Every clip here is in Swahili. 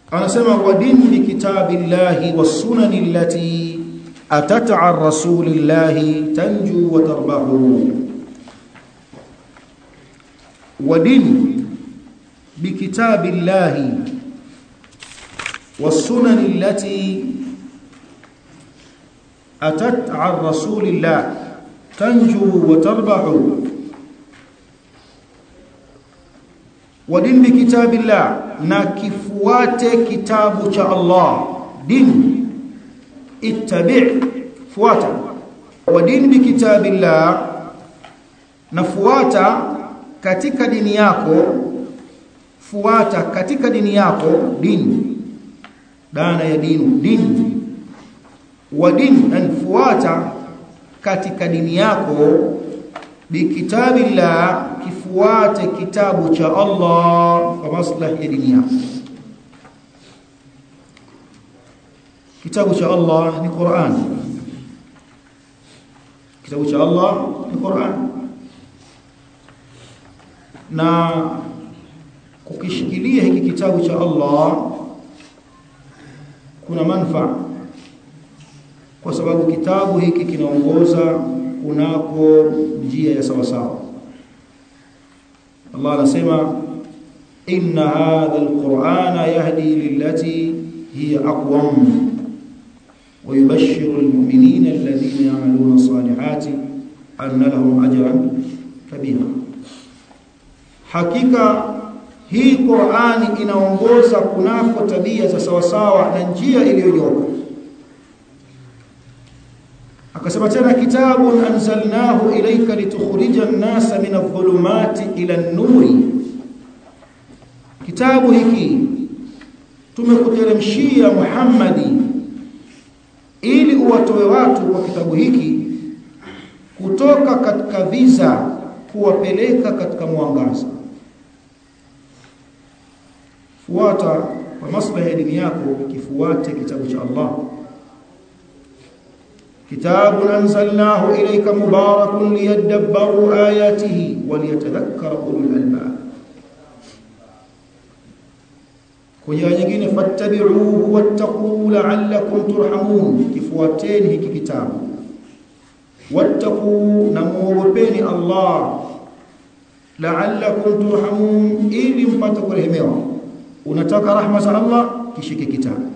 anasema wadin bi kitabillahi was sunani allati atat an rasulillahi tanju wa tarbahu wadin bi kitabillahi was sunani allati atat an rasulillah tanju wa tarbahu wadin bi kitabillah na kifuate kitabu cha Allah din ittabi' fuata wadin bi kitabillah na fuata katika dini yako fuata katika dini yako dini dana ya dinu dini wadin an fuata katika dini yako bikitabillah kifuate kitabu cha Allah kwa maslahi ya dini yako kitabu cha Allah ni Qur'an kitabu cha Allah ni Qur'an na kukishikilia hiki kitabu cha Allah kuna manufaa kwa sababu kitabu hiki kinaongoza kunako njia ya sawa sawa Allah anasema inna hadha alqur'ana yahdi lillati hiya aqwam wa yubashshiru almu'minina alladhina ya'maluna as-salihati anna lahum ajran kabira hakika hii Qur'ani inaongoza kunako tabia za sawa sawa na njia iliyonyoka akasema tena kitabun anzalnahu ilayka litukhrija an-nasa min adh-dhulumati ila an-nuri kitabu hiki tumekuteremshia Muhammadi ili uwatoe watu kwa kitabu hiki kutoka katika viza kuwapeleka katika mwangaza fuata kwa maslahi ya dini yako kifuate kitabu cha Allah كتاب أنزلناه إليك مبارك ليدبروا آياته وليتذكر أولو الألباب kwenye nyingine fattabi'uhu wattaqu la'allakum turhamun kifuateni hiki kitabu wattaqu na muogopeni Allah la'allakum turhamun ili mpate kurehemewa unataka rahma za Allah kishike kitabu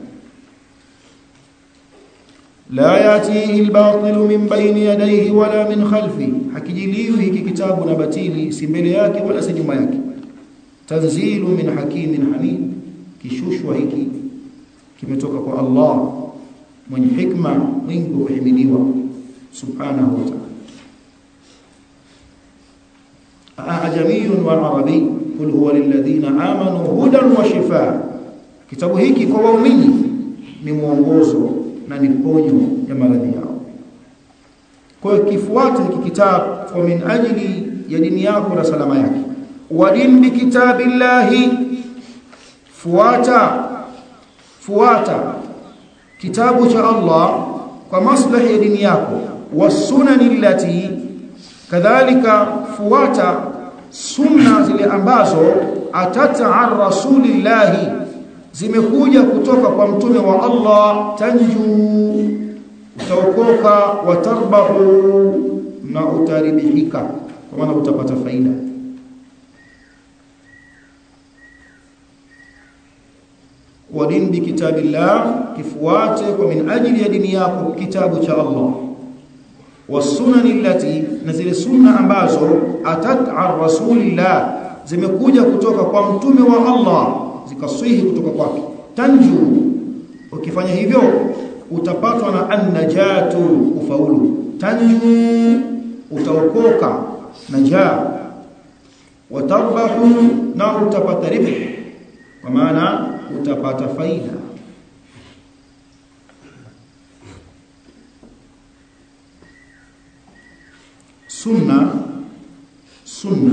la yatihi albatil min bayni yadayhi wala min khalfi hakijiliwi hiki kitabu na batili si mbele yake wala si nyuma yake tanzilu min hakimin hamid kishushwa hiki kimetoka kwa Allah mwenye hikma mwingi wa kuhimidiwa subhanahu wa ta'ala ajamiyun wa arabi qul huwa lilladhina amanu hudan wa shifaa kitabu hiki kwa waumini ni mwongozo na ni ponyo ya maradhi yao kwa hiyo kifuate hiki kitabu kwa min ajili ya dini yako na salama yake wa din bi kitabillahi fuata fuata kitabu cha Allah kwa maslahi ya dini yako wasunani allati kadhalika fuata sunna zile ambazo atata an rasulillahi zimekuja kutoka kwa mtume wa Allah tanju utaokoka watarbahu na utaribihika kwa maana utapata faida wadin bi kitabillah kifuate kwa min ajili ya dini yako kitabu cha Allah wasunani allati na zile sunna ambazo atat an rasulillah zimekuja kutoka kwa mtume wa Allah zikaswihi kutoka kwake tanju ukifanya hivyo utapatwa na annajatu ufaulu tanju utaokoka najaa watarbahu na utapata ribh kwa maana utapata faida sunna sunna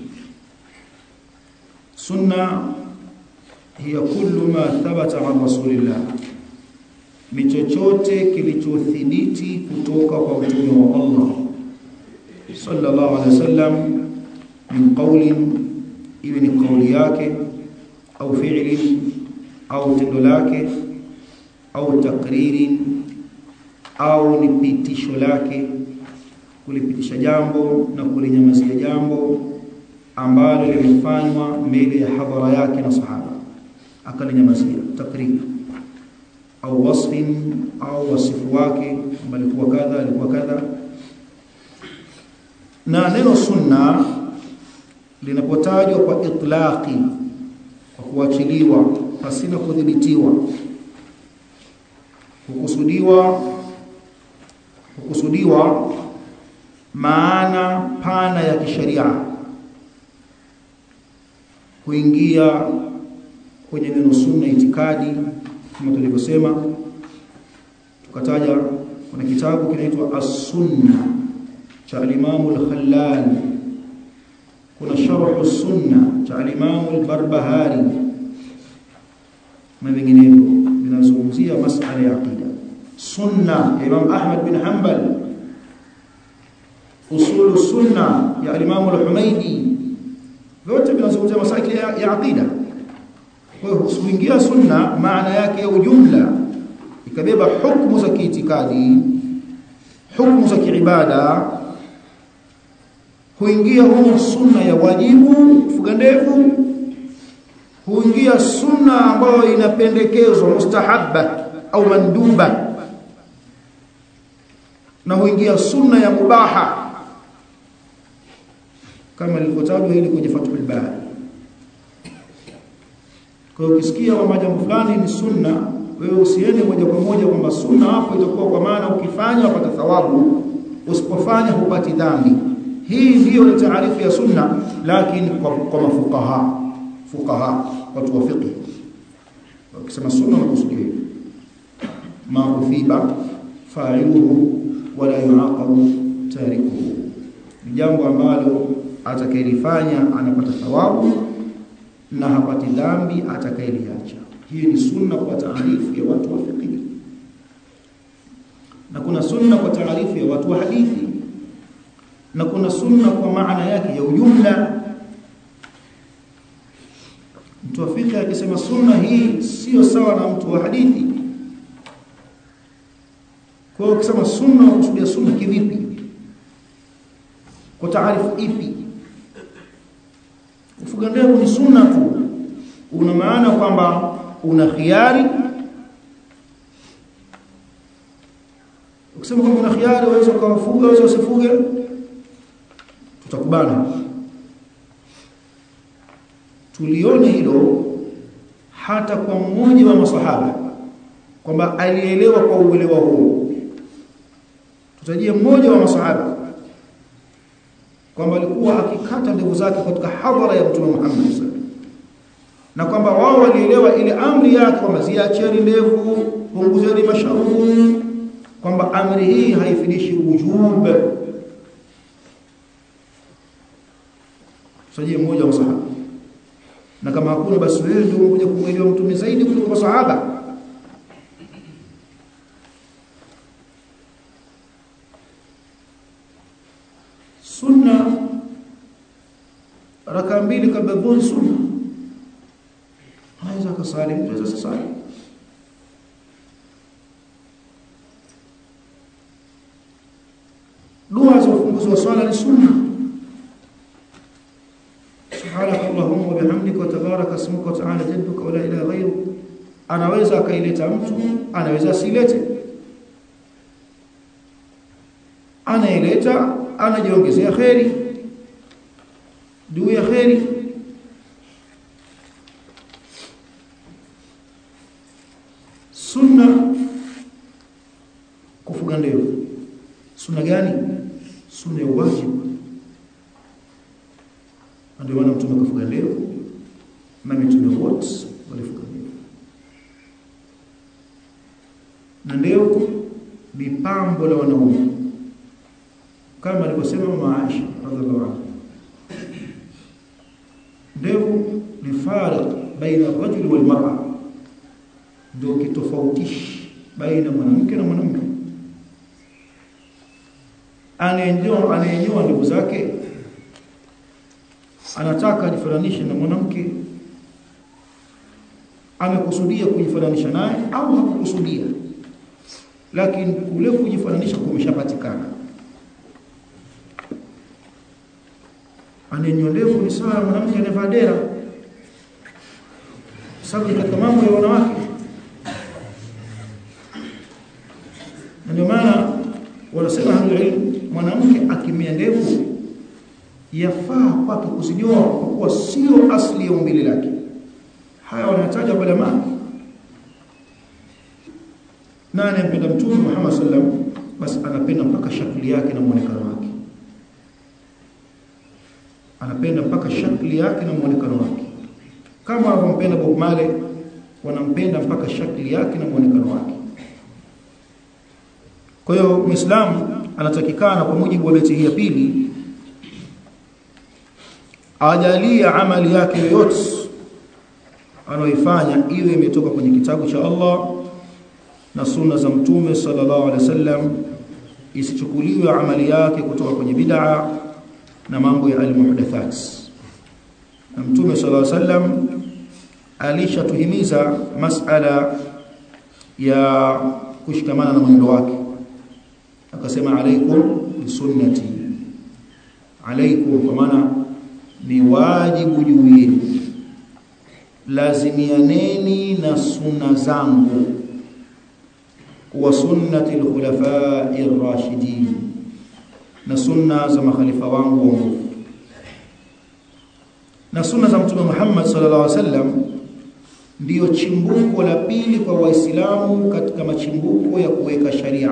sunna hiya kullu ma thabata an rasulillah ni chochote kilichothibiti kutoka kwa mtume wa Allah sallallahu alaihi wasallam min qawlin iwe ni kauli yake au fi'li au tendo lake au takriri au ni pitisho lake kulipitisha jambo na kulinyamazia jambo ambalo limefanywa mbele ya hadhara yake na sahaba akalinyamazia takriri au wasfin au wasifu wake kwamba alikuwa kadha alikuwa kadha na neno sunna linapotajwa kwa itlaqi kwa kuachiliwa pasina kudhibitiwa hukusudiwa hukusudiwa maana pana ya kisheria kuingia kwenye neno sunna itikadi kama tulivyosema tukataja kuna kitabu kinaitwa as-sunna cha al-Imam al-Khallal kuna sharh as-sunna cha al-Imam al-Barbahari na vinginevyo vinazungumzia masala ya aqida sunna ya Imam Ahmad bin Hanbal usul sunna ya al-Imam al-Humaydi vyote vinazungumzia masala ya, ya aqida kwa hiyo kuingia sunna maana yake ya ujumla ikabeba hukumu za kiitikadi hukumu za kiibada huingia humo sunna ya wajibu kufuga ndevu huingia sunna ambayo inapendekezwa mustahabba au manduba na huingia sunna ya mubaha kama lilivyotajwa hili kwenye Fathul Bari kwa hiyo ukisikia kwamba jambo fulani ni sunna wewe usiende moja kwa moja kwamba sunna hapo itakuwa kwa maana ukifanya upata thawabu usipofanya hupati dhambi hii ndiyo ni taarifu ya sunna lakini kwa, kwa mafukaha fukaha watu wa fiqh wakisema sunna nakusudia hivi ma uthiba fa'iluhu wala yuaqabu tarikuhu ni jambo ambalo atakayelifanya anapata thawabu na hapati dhambi atakayeliacha hii ni sunna kwa taarifu ya watu wa fiqh na kuna sunna kwa taarifu ya watu wa hadithi na kuna sunna kwa maana yake ya ujumla mtu wa fiqh akisema sunna hii sio sawa na mtu wa hadithi kwa hiyo ukisema sunna unakusudia sunna kivipi kwa taarifu ipi kufuga ndevu ni sunna tu una maana kwamba una khiari ukisema kwamba una khiari waweza ukawafuga waweza usifuge tutakubana tulione hilo hata kwa mmoja wa masahaba kwamba alielewa kwa uelewa huo tutajie mmoja wa masahaba kwamba alikuwa akikata ndevu zake katika hadhara ya Mtume Muhammad sallallahu na kwamba wao walielewa ile amri yake kwamba ziacheni ndevu punguzeni masharubu kwamba amri hii haifidishi ujub sajie mmoja wa sahaba na kama hakuna basi wewe ndio unakuja kumwelewa mtume zaidi kuliko masahaba sunna raka mbili kabla dhuhuri sunna anaweza akasali mtu anaweza kusali dua za ufunguzi wa swala ni sunna subhanak allahumma wa bihamdika wa tabaraka ismuka wa ta'ala jadduka wa la ilaha ghayru anaweza akaileta mtu anaweza asilete anaileta anajiongezea kheri juu ya kheri sunna kufuga ndevu sunna gani sunna ya wajibu ndio maana mtume kafuga ndevu na mitume wote walifuga ndevu na ndevu ni pambo la wanaume kama alivyosema mama Aisha radhiallahu anha ndevu ni fariq baina rajuli wal mar'a ndio kitofautishi baina mwanamke na mwanamke anayenyoa anayenyoa ndevu zake anataka ajifananishe na mwanamke amekusudia kujifananisha naye au hakukusudia lakini kule kujifananisha kumeshapatikana anenyolevu ni sawa mwanamke anevaa dera sababu katika mambo ya wanawake ndio maana wanasema ahlul mwanamke akimia ndevu yafaa kwake kuzinyoa kwa kuwa sio asli ya umbile lake haya wanataja ulama na anayempenda mtume Muhammad sallam basi anapenda mpaka shakli yake na muonekano wake anapenda mpaka shakli yake na muonekano wake kama wanampenda Bob Marley wanampenda mpaka shakli yake na muonekano wake kwa hiyo muislamu anatakikana kwa mujibu wa beti hii ya pili ajalie amali yake yoyote anaoifanya iwe imetoka kwenye kitabu cha Allah na sunna za mtume sallallahu alaihi wasallam isichukuliwe amali yake kutoka kwenye bid'a na mambo ya almuhdathat na mtume sallallahu alaihi wasallam alishatuhimiza masala ya kushikamana na mwendo wake akasema alaikum bisunnati alaikum kwa maana ni wajibu juu yenu lazimianeni na sunna zangu wa sunnati al-khulafa'i ar-rashidin na sunna za makhalifa wangu waongofu na sunna za mtume Muhammad sallallahu alaihi wasallam ndiyo chimbuko la pili kwa waislamu katika machimbuko ya kuweka sharia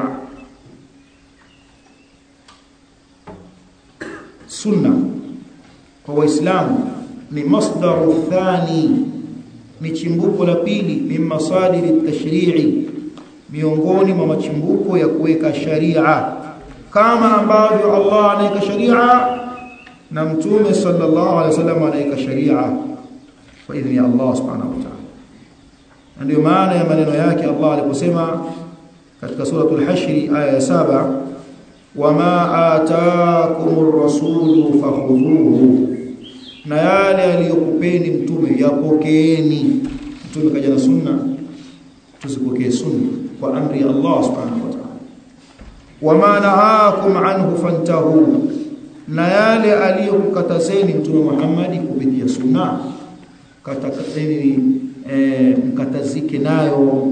sunna kwa waislamu ni masdaru thani ni chimbuko la pili min masadiri tashri'i miongoni mwa machimbuko ya kuweka sharia kama ambavyo Allah anaweka sharia na mtume sallallahu alaihi wasallam anaweka sharia kwa idhini ya Allah subhanahu wa ta'ala ndio maana ya maneno yake Allah aliposema katika suratul hashr aya ya saba wama ataakumur rasulu fakhudhuhu na yale aliyokupeni mtume yapokeeni mtume kaja na sunna tuzipokee sunna kwa amri ya Allah subhanahu wa ta'ala wama nahakum anhu fantahu na yale aliyokukatazeni mtume Muhammad kupitia sunna katakateni e, mkatazike nayo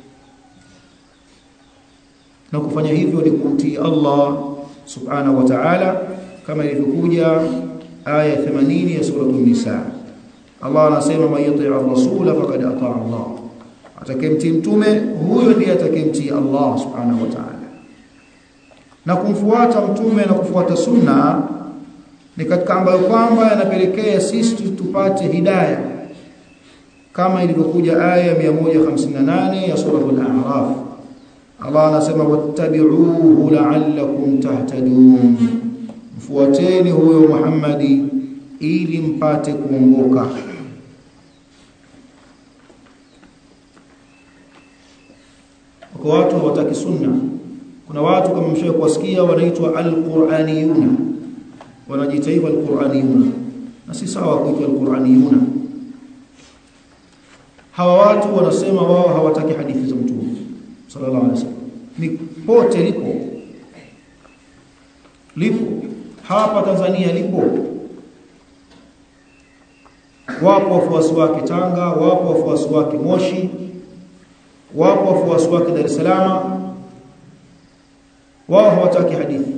na kufanya hivyo ni kumtii Allah subhanahu wa ta'ala kama ilivyokuja aya 80 ya sura an-nisa Allah anasema man yati' ar-rasula faqad ata'a Allah atakayemtii mtume huyo ndiye atakayemtii Allah subhanahu wa ta'ala na kumfuata mtume na kufuata sunna ni katika ambayo kwamba yanapelekea sisi tupate hidayah kama ilivyokuja aya 158 ya sura al-a'raf Allah anasema wattabi'uhu la'allakum tahtadun mfuateni huyo Muhammadi ili mpate kuongoka kwa watu hawataki sunna kuna watu kama mshawahi kuwasikia wanaitwa alquraniyuna wanajiita hivyo alquraniyuna na si sawa kuitwa alquraniyuna hawa watu wanasema wao hawataki hadithi za mtume sallallahu alaihi wasallam ni pote lipo lipo hapa Tanzania lipo wapo wafuasi wake Tanga wapo wafuasi wake Moshi wapo wafuasi wake Dar es Salaam wao hawataki hadithi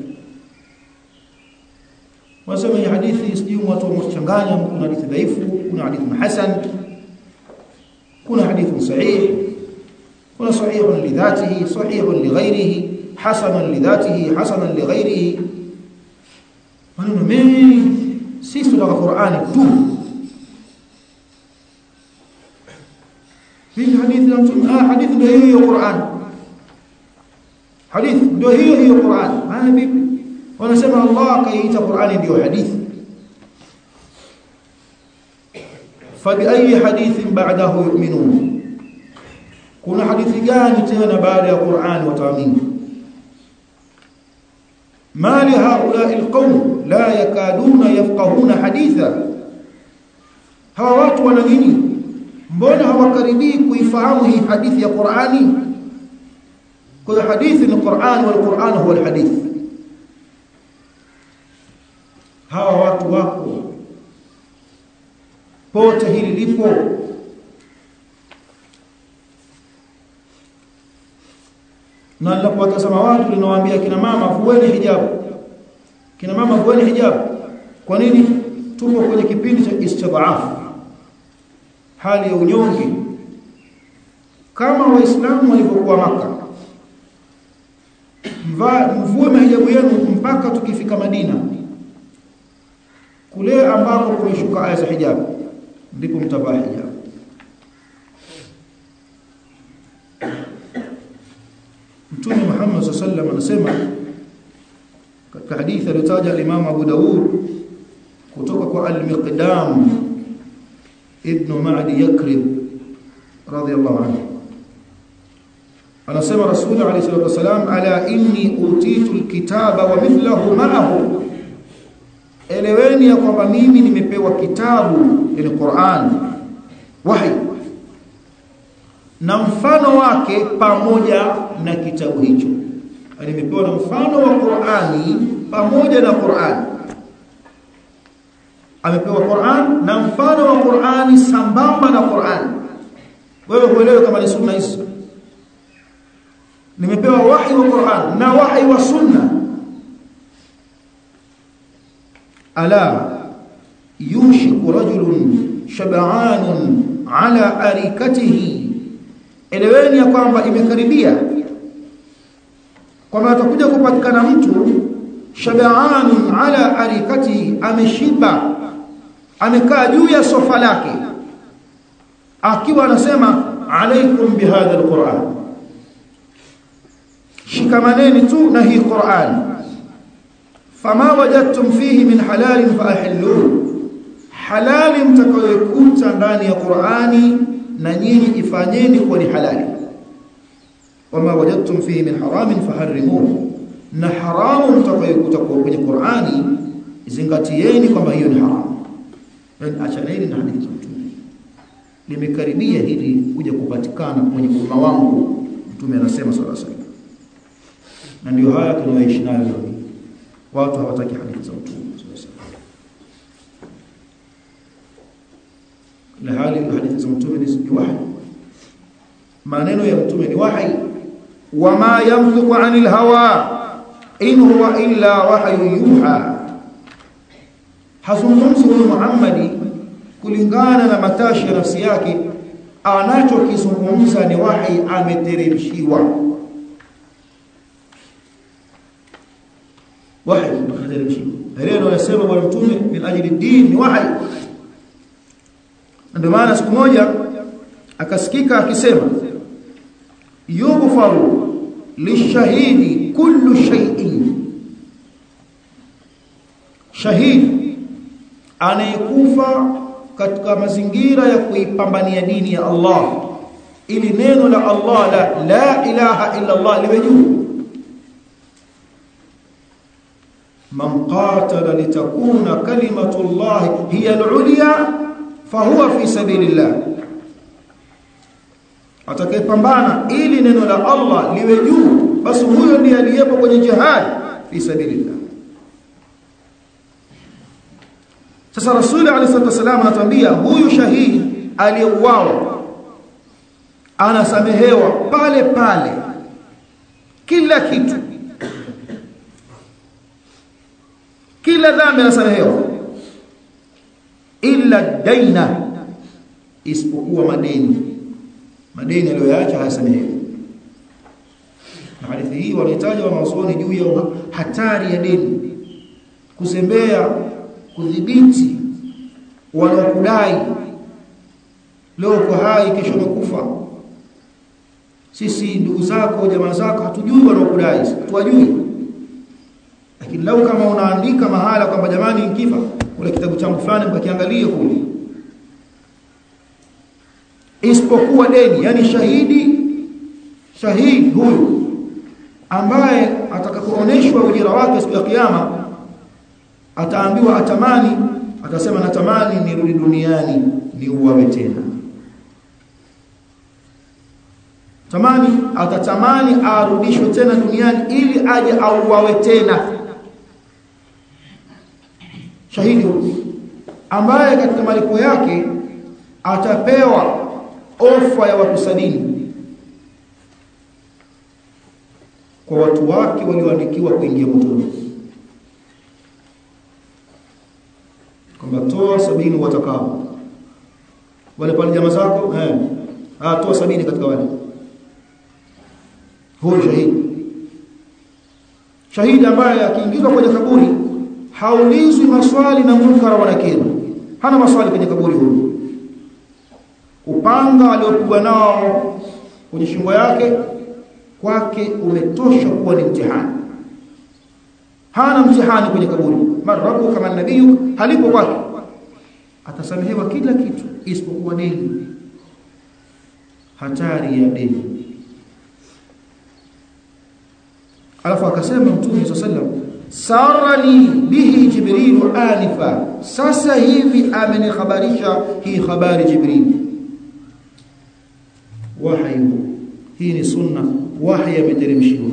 wasema hii hadithi sijui watu wamechanganya kuna hadithi dhaifu kuna hadithi hasan kuna hadithi sahih kuna sahih lidhatihi sahih lighairihi hasan lidhatihi hasan lighairihi maneno mengi sisi tunataka Qur'ani tu hii hadithi ya mtume ah hadithi ndio hiyo ya Qur'an hadithi ndio hiyo hiyo Qur'an ah vipi wanasema Allah kaiita Qur'ani ndio hadithi fabi ayi hadithin ba'dahu yu'minun kuna hadithi gani tena baada ya Qur'an wataamini ما لهؤلاء القوم لا يكادون يفقهون حديثا hawa watu wana nini mbona hawakaribii kuifahamu hii hadithi ya Qur'ani kwa hiyo hadithi ni Qur'an wal Qur'an huwa alhadith hawa watu wako pote hili lipo na ninapowatazama watu ninawaambia kina mama vueni hijabu kina mama vueni hijabu kwa nini tupo kwenye kipindi cha istidhaafu hali ya unyonge kama waislamu walivyokuwa maka mvue mahijabu yenu mpaka tukifika Madina kule ambako kumeshuka aya za hijabu ndipo mtavaa hijabu Mtume Muhammad sallallahu anasema katika hadithi aliyotaja al-Imam Abu Dawud kutoka kwa al-Miqdam ibn Ma'di Yakrib radiyallahu anhu anasema Rasul alayhi salatu wasalam ala inni utitu al-kitaba wa mithluhu ma'ahu eleweni ya kwamba mimi nimepewa kitabu yani Qur'an wahi na mfano wake pamoja na kitabu hicho nimepewa na mfano wa Qur'ani pamoja na Qur'an amepewa Qur'an na mfano wa Qur'ani sambamba na Qur'an wewe huelewe kama ni sunna hizo nimepewa wahi wa Qur'an na wahi wa sunna ala yushiku rajulun shab'anun ala arikatihi eleweni ya kwamba imekaribia kwamba atakuja kupatikana mtu shab'anun ala arikatihi ameshiba amekaa juu ya sofa lake akiwa anasema alaikum bihadha alquran shikamaneni tu na hii Qur'an fama wajadtum fihi min halalin faahilluhu halali mtakayokuta ndani ya Qur'ani na nyinyi ifanyeni kuwa ni halali wama wajadtum fihi min haramin faharrimuhu na haramu mtakayokuta kwenye Qur'ani zingatieni kwamba hiyo ni haramu yani achaneni na hadithi za mtume limekaribia hili kuja kupatikana kwenye umma wangu mtume anasema sallallahu alaihi wasallam na ndio haya tunayoishi nayo leo watu hawataki hadithi za mtume la hali hadithi za mtume ni wahi maneno ya mtume ni wahi wama yamliku anil hawa in huwa illa wahyu yuha hazungumzi huyu Muhammadi kulingana na matashi ya nafsi yake anachokizungumza ni wahi ameteremshiwa wahi ameteremshiwa neno anasema bwana mtume min ajli din ni wahi ndio maana siku moja akasikika akisema yughfaru lishahidi kullu shay'in shahidi anayekufa katika mazingira ya kuipambania dini ya Allah ili neno la Allah la la ilaha illa Allah liwe juu man qatala litakuna kalimatu Allah hiya al-ulya fahuwa fi sabilillah atakayepambana ili neno la Allah liwe juu basi huyo ndiye aliyepo kwenye jihad fi sabilillah Sasa Rasuli alayhi wasallam anatuambia huyu shahidi aliyeuawa anasamehewa pale pale kila kitu kila dhambi anasamehewa illa daina isipokuwa madeni madeni aliyoyaacha hayasamehewi na hadithi hii wanahitaji wanaosoni juu ya hatari ya deni kuzembea kudhibiti wanaokudai leo uko hai kesho umekufa sisi ndugu zako jamaa zako hatujui wanaokudai tuwajui lakini lau kama unaandika mahala kwamba jamani nikifa kule kitabu changu fulani mkakiangalie kule isipokuwa deni yani shahidi shahidi huyu ambaye atakapooneshwa ujira wake siku ya kiyama ataambiwa atamani atasema natamani nirudi duniani niuawe tena tamani atatamani arudishwe tena duniani ili aje auawe tena shahidi ambaye katika malipo yake atapewa ofa ya watu sabini kwa watu wake walioandikiwa kuingia motoni kwamba toa sabini watakao wale pale jamaa zako eh ah toa sabini katika wale huyo shahidi shahidi ambaye akiingizwa kwenye kaburi haulizwi maswali na munkara wala nakira hana maswali kwenye kaburi huyo upanga aliopigwa nao kwenye shingo yake kwake umetosha kuwa ni mtihani hana mtihani kwenye kaburi marabu kama nabii halipo kwake atasamehewa kila kitu isipokuwa deni hatari ya deni alafu akasema mtume sallam sarani bihi jibril anifa sasa hivi amenikhabarisha hii habari jibril wahyi hii ni sunna wahyi ameteremshiwa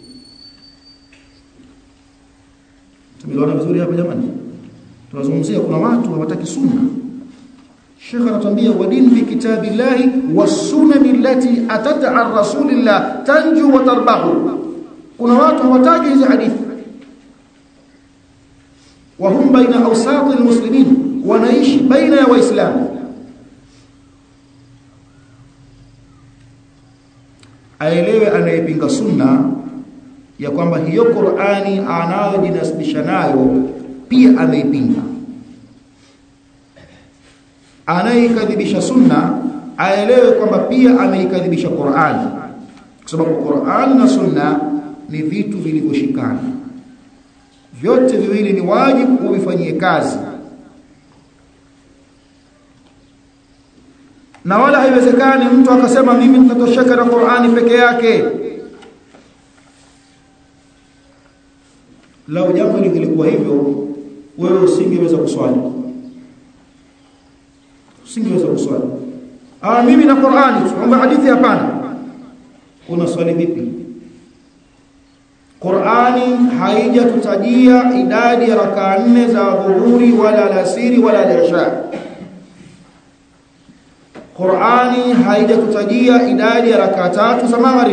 tumeelewana vizuri hapa jamani tunazungumzia kuna watu hawataki sunna Sheikh anatuambia wadin bi kitabillahi was-sunan allati atat an rasulillah tanju wa tarbahu kuna watu hawataki hizi hadithi wa hum baina awsat almuslimin wanaishi baina ya waislamu aelewe anayepinga sunna ya kwamba hiyo Qur'ani anayojinasibisha nayo pia ameipinga anayeikadhibisha sunna aelewe kwamba pia ameikadhibisha Qur'ani kwa sababu Qur'ani na sunna ni vitu vilivyoshikana vyote viwili ni wajibu uvifanyie kazi na wala haiwezekani mtu akasema mimi nitatosheka na Qur'ani peke yake lau jambo lingekuwa hivyo wewe usingeweza kuswali usingeweza kuswali ah mimi na Qur'ani tuombe hadithi hapana una swali vipi Qur'ani haijatutajia idadi ya rakaa nne za dhuhuri wala alasiri wala al-isha Qur'ani haijatutajia idadi ya rakaa tatu za maghrib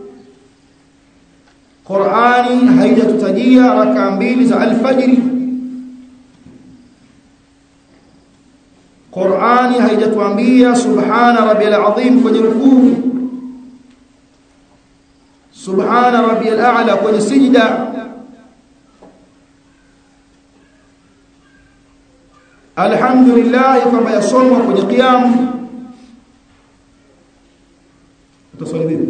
Qur'ani haijatutajia rakaa mbili za alfajiri Qur'ani haijatuambia subhana rabbiyal azim kwenye rukuu subhana rabbiyal a'la kwenye sijda alhamdulillah kwamba yasomwa kwenye qiyam utaswali vipi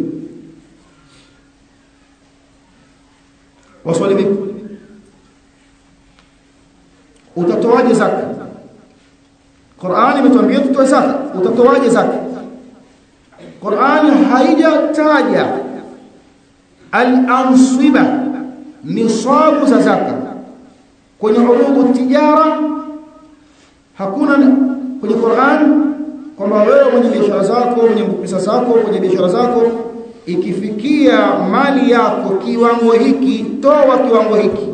waswali vipi utatoaje zaka Qur'ani imetuambia tutoe zaka utatoaje zaka Qur'ani haijataja al-ansiba nisabu za zaka kwenye urudu tijara hakuna kwenye Qur'an kwamba wewe mwenye biashara zako mwenye pesa zako kwenye biashara zako ikifikia mali yako kiwango hiki toa kiwango hiki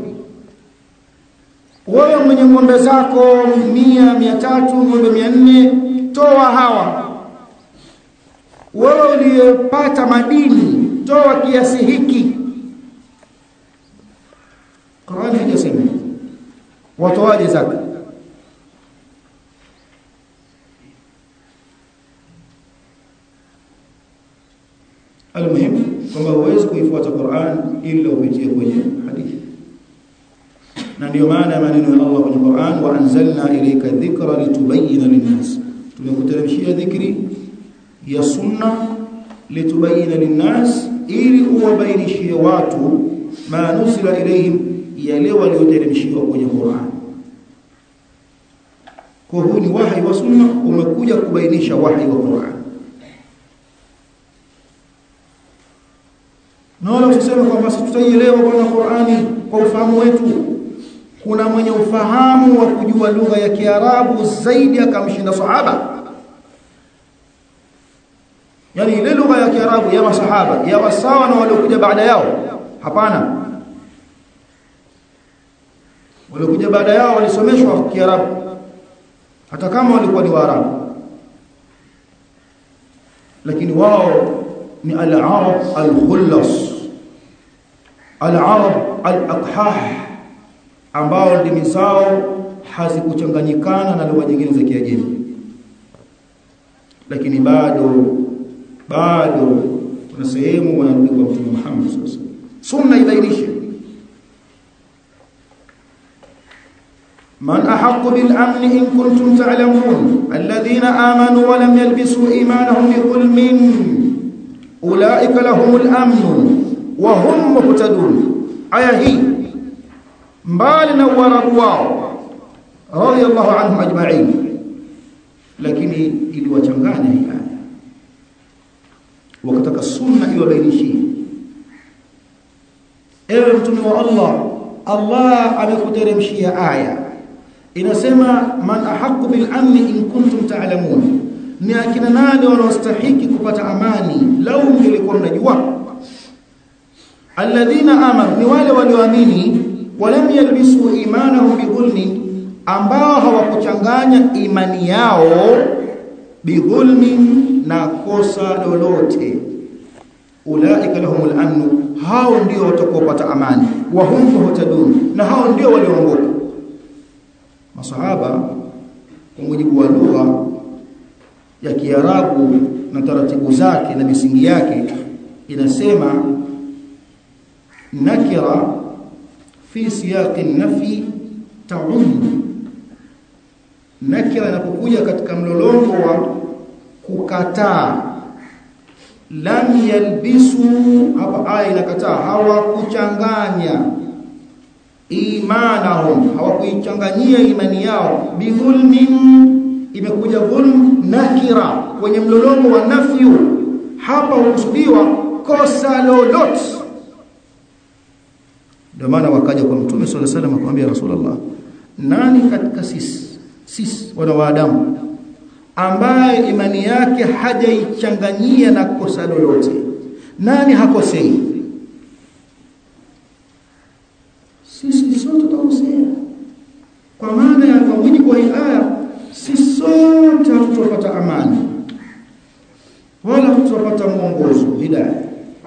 wewe mwenye ng'ombe zako mia mia tatu ng'ombe mia nne toa hawa wewe uliyepata madini toa kiasi hiki Qur'ani haijasema watoaje zaka almuhim kwamba huwezi kuifuata Qur'an ila upitie kwenye hadithi na ndio maana maneno ya Allah kwenye Qur'an wa anzalna ilayka dhikra litubayyana linnas tumekuteremshia dhikri ya sunna litubayyana linnas ili uwabainishie watu ma nusila ilayhim yale walioteremshiwa kwenye Qur'an kwa huu ni wahi wa sunna umekuja kubainisha wahi wa Qur'an na wala usiseme kwamba sisi tutaielewa bwana Qur'ani kwa ufahamu wetu kuna mwenye ufahamu wa kujua lugha ya Kiarabu zaidi akamshinda sahaba yani ile lugha ya Kiarabu ya masahaba ya wasawa na waliokuja baada yao hapana waliokuja baada yao walisomeshwa Kiarabu hata kama walikuwa ni Waarabu lakini wao ni al-arab al-khullas al-arab al-aqhah ambao ndimi zao hazikuchanganyikana na lugha nyingine za Kiajemi lakini bado bado kuna sehemu wanarudi kwa Mtume Muhammad sallallahu alaihi wasallam sunna ibainishe من أحق بالأمن إن كنتم تعلمون الذين آمنوا ولم يلبسوا إيمانهم بظلم أولئك لهم الأمن وهم مهتدون آية هي مبالنا وربوا رضي الله عنهم أجمعين lakini iliwachanganya hii aya wakataka sunna iwabainishie ewe mtume wa Allah Allah amekuteremshia aya inasema man ahqqu bil amni in kuntum ta'lamun ni akina nani wanaostahiki kupata amani lau mlikuwa mnajua alladhina amanu ni wale walioamini walam yalbisu imanahum bidhulmin ambao hawakuchanganya imani yao bidhulmin na kosa lolote ulaika lahumul amnu hao ndio watakaopata amani wa hum muhtadun na hao ndio walioongoka masahaba kwa mujibu wa lugha ya Kiarabu na taratibu zake na misingi yake inasema nakira fi siyaqi nafi ta'um nakira inapokuja katika mlolongo wa kukataa lam yalbisu hapa aya inakataa hawakuchanganya imanahum hawakuichanganyia imani yao bidhulmin imekuja dhulm nakira kwenye mlolongo wa nafyu hapa hukusudiwa kosa lolote ndio maana wakaja kwa mtume swalla salam akamwambia rasulullah nani katika sisi sisi wana waadamu ambaye imani yake hajaichanganyia na kosa lolote nani hakosei sisi sote tutakosea kwa maana ya kwa mujibu wa aya sisi sote hatutapata amani wala hatutapata mwongozo hidayah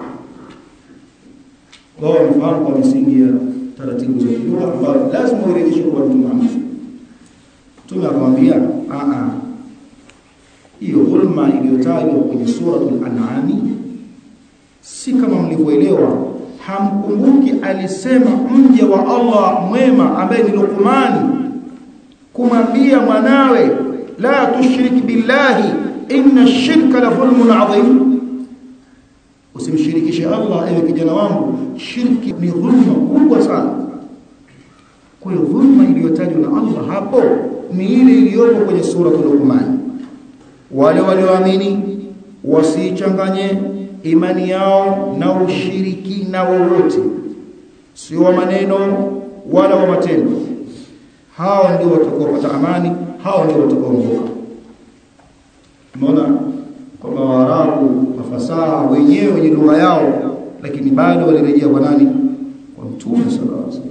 wao wamefahamu kwa misingi ya taratibu za kilugha ambayo lazima urejeshwe kwa Mtume Muhammad Mtume akamwambia a a hiyo dhulma iliyotajwa kwenye suratul an'am si kama mlivyoelewa hamkumbuki alisema mje wa Allah mwema ambaye ni Luqman kumwambia mwanawe la tushrik billahi inna shirka la dhulmun adhim usimshirikishe Allah ewe kijana wangu shirki ni dhulma kubwa sana kwa hiyo dhulma iliyotajwa na Allah hapo ni ile iliyopo kwenye sura Luqman wale walioamini wasichanganye imani yao na ushirikina wowote sio wa maneno wala wa matendo hao ndio watakaopata amani hao ndio watakaoongoka umeona kwamba waarabu mafasaha wenyewe wenye lugha yao lakini bado walirejea kwa nani kwa mtume sallallahu alaihi wasallam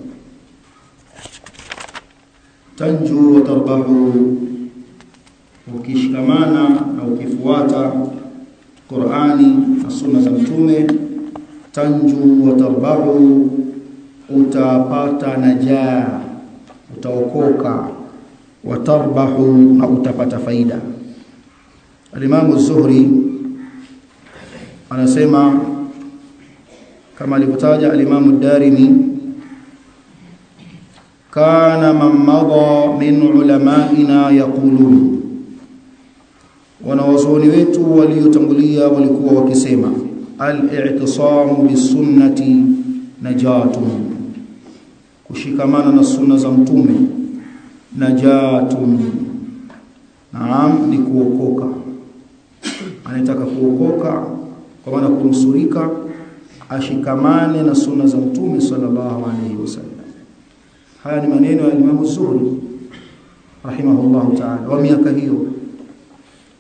tanju wa tarbahu ukishikamana na ukifuata Qur'ani na sunna za mtume tanju wa tarbahu utapata najaa utaokoka watarbahu na utapata faida Al-Imam Az-Zuhri anasema kama alivyotaja al-Imam Ad-Darimi kana man madha min ulama'ina yaqulun wanawazuoni wetu waliotangulia walikuwa wakisema al-i'tisamu bisunnati najatun kushikamana na sunna za mtume najatun naam ni kuokoka anataka kuokoka kwa maana kunusurika ashikamane na sunna za mtume sallallahu alaihi wasallam haya ni maneno ya Imam Zuhri rahimahullahu ta'ala wa miaka hiyo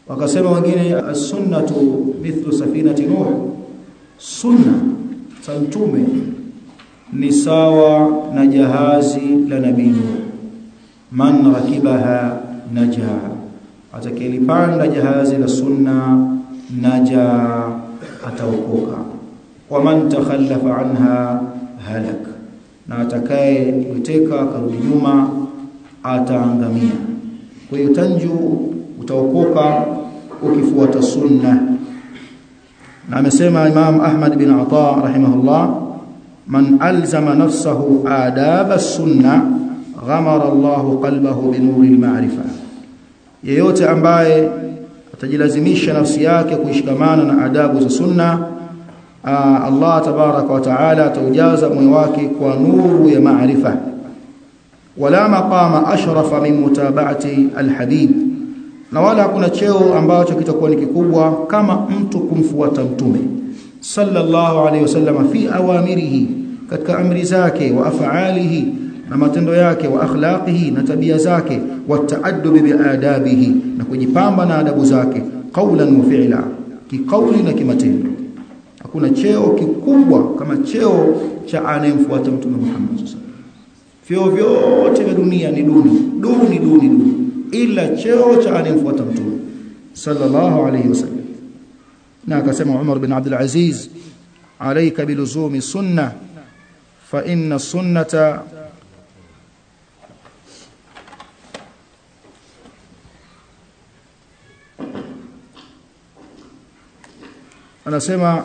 wakasema wengine as-sunnatu mithlu safinati nuh sunna za mtume ni sawa na jahazi la nabii nuh man rakibaha naja atakayelipanda jahazi la sunna naja ataokoka wa man takhallafa anha halak na atakaye kuteka karudi nyuma ataangamia kwa hiyo tanju utaokoka ukifuata sunna na amesema Imam Ahmad bin Ata rahimahullah man alzama nafsahu adab as-sunna ghamara Allah qalbahu bi nuri al-ma'rifa yeyote ambaye atajilazimisha nafsi yake kuishikamana na adabu za sunna Allah tabaraka wa taala ataujaza moyo wake kwa nuru ya maarifa wala maqama ashrafa min mutaba'ati alhabib na wala hakuna cheo ambacho kitakuwa ni kikubwa kama mtu kumfuata mtume sallallahu alayhi wasallam fi awamirihi katika amri zake wa af'alihi na matendo yake wa akhlaqihi na tabia zake wa taaddubi biadabihi na kujipamba na adabu zake qawlan wa fi'la kiqauli na kimatendo hakuna cheo kikubwa kama cheo cha anayemfuata mtume Muhammad sallallahu Vyeo vyote vya dunia ni duni, duni duni duni ila cheo cha anayemfuata mtume sallallahu alayhi wasallam. Na akasema Umar bin Abdul Aziz, alayka biluzumi sunna fa inna sunnata anasema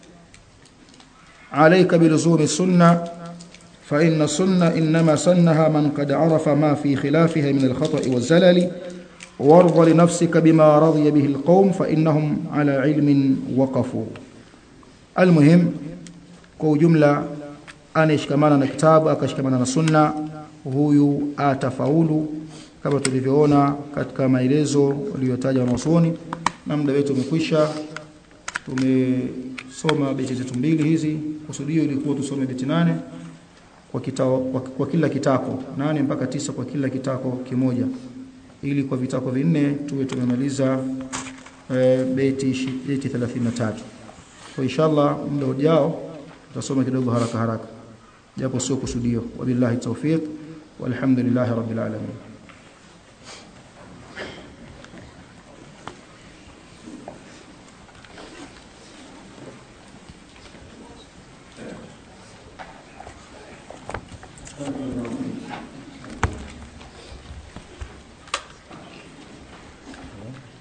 alayka biluzumi sunna فإن السنة إنما سنها من قد عرف ما في خلافها من الخطأ والزلل وارض لنفسك بما رضي به القوم فإنهم على علم وقفوا المهم kwa jumla anayeshikamana na kitabu akashikamana na sunna huyu atafaulu kama tulivyoona katika maelezo aliyotaja wanazuoni na muda wetu umekwisha tumesoma beti zetu mbili hizi kusudio ilikuwa tusome beti nane kwa, kitao, kwa, kwa kila kitako nane mpaka tisa kwa kila kitako kimoja ili kwa vitako vinne tuwe tumemaliza e, beti beti 33 kwa inshallah muda ujao tutasoma kidogo haraka haraka japo sio kusudio wabillahi tawfiq walhamdulillahi rabbil alamin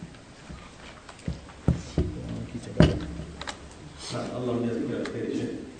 Allah mjazie kila kheri.